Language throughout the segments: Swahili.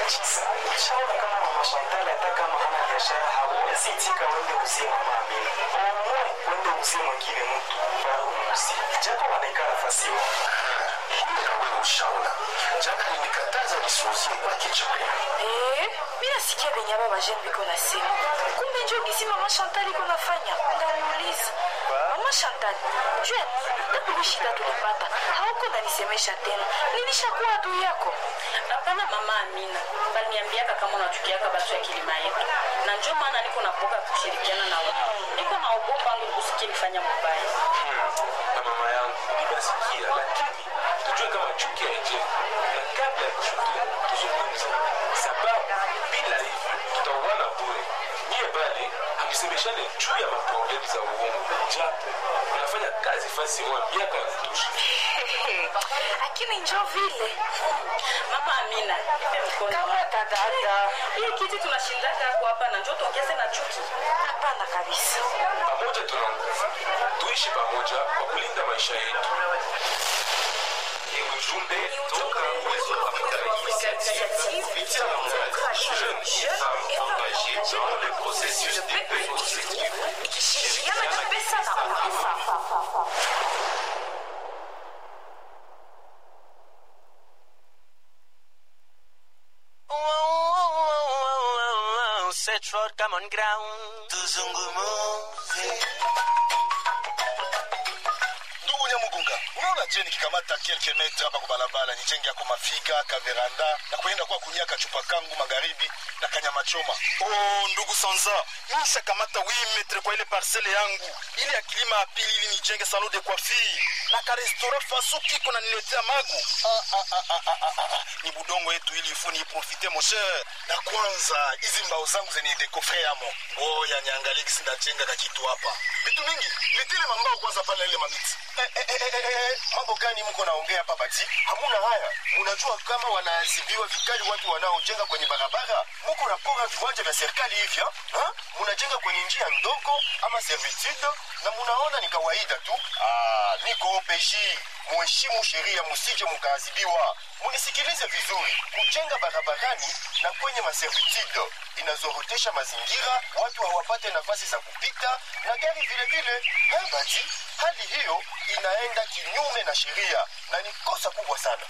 Shaona kama mama Chantal hata kama hana biashara hawezi tika wende uzie mama Amina. Omwe wende uzie mwingine mtu au umuzi. Japo wanaika nafasi moja. Kumbe na wewe ushaona. Jana nilikataza nisiuzie kwake chakula. Eh, mimi nasikia venye baba Jean biko nasema. Kumbe njo gisi mama Chantal iko nafanya. Ndamuuliza. Mama Chantal, jua nini? Tabu shida tulipata. Hauko nanisemesha tena. Nilishakuwa adui yako. Hapana mama Amina, baliniambiaka kama unachukiaka batu ya kilima yetu, na njo maana niko napoka kushirikiana na wewe. Niko naogopa ngusikie nifanya mubaya. na mama yangu ninasikia, lakini tujue kama chuki haijengi, na kabla ya kushutumu tuzungumze, sababu bila hivyo tutauana bure. Nyie bali hamsemeshane juu ya maproblemu za uongo, japo unafanya kazi fasi moja miaka ya kutosha. Lakini njo vile. Mama Amina, ipe mkono. Kamata dada. Hii kiti tunashindaka hapo hapa na njo tuongeze na chuki. Hapana kabisa. Pamoja tuna nguvu, tuishi pamoja kwa kulinda maisha yetu. Ni ujumbe toka Uwezo Afrika Initiative kupitia mradi Jeunes et Femmes Engagées dans le processus de paix constructive. Ikishirikiana na pesa na ulifa. Search for common ground. Tuzungumuze. Ndugu Nyamugunga, unaona je nikikamata kelke metre hapa kwa barabara nijenge yako mafiga kaveranda na kuenda kwa kunia kachupa kangu magharibi na kanyama choma. Oh, ndugu Sanza, mimi nishakamata 8 metre kwa ile parcele yangu ili ya kilima ya pili ili nijenge salon de coiffure na ka restaurant faso kiko na niletea magu. Ah, ah, ah, ah, ah, ah, ah. Ni budongo yetu ili ifuni iprofite mon cher. Na kwanza hizi mbao zangu zenye dekofre yamo. Ngoja niangalie kisi ndajenga ka kitu hapa. Vitu mingi, nitile mambao kwanza pale ile mamiti. Eh, eh, eh, eh, eh, eh, mambo gani mko naongea hapa bati? Hamuna haya. Mnajua kama wanaadhibiwa vikali watu wanaojenga kwenye barabara. Mko napora viwanja vya serikali hivi ha? Ha? Mnajenga kwenye njia ndogo ama servitude na munaona ni kawaida tu. Ah, niko OPJ. Muheshimu sheria, musije mkaadhibiwa. Munisikilize vizuri. Kujenga barabarani na kwenye maservitude inazorotesha mazingira, watu hawapate nafasi za kupita na gari vile vile. Eh, bati, hali hiyo inaenda kinyume na sheria na ni kosa kubwa sana.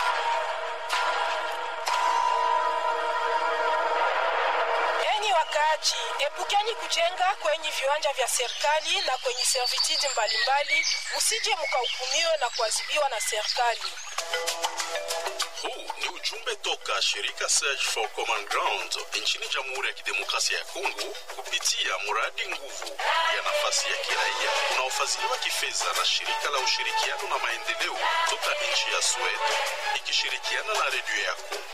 Enyi wakaaji, epukeni kujenga kwenye viwanja vya serikali na kwenye servitude mbalimbali, msije mkahukumiwe na kuadhibiwa na serikali. Huu ni ujumbe toka shirika Search for Common Ground nchini Jamhuri ya Kidemokrasia ya Kongo kupitia mradi nguvu ya nafasi ya kiraia unaofadhiliwa kifedha na shirika la ushirikiano na maendeleo toka nchi ya Sweden ikishirikiana na redio yako.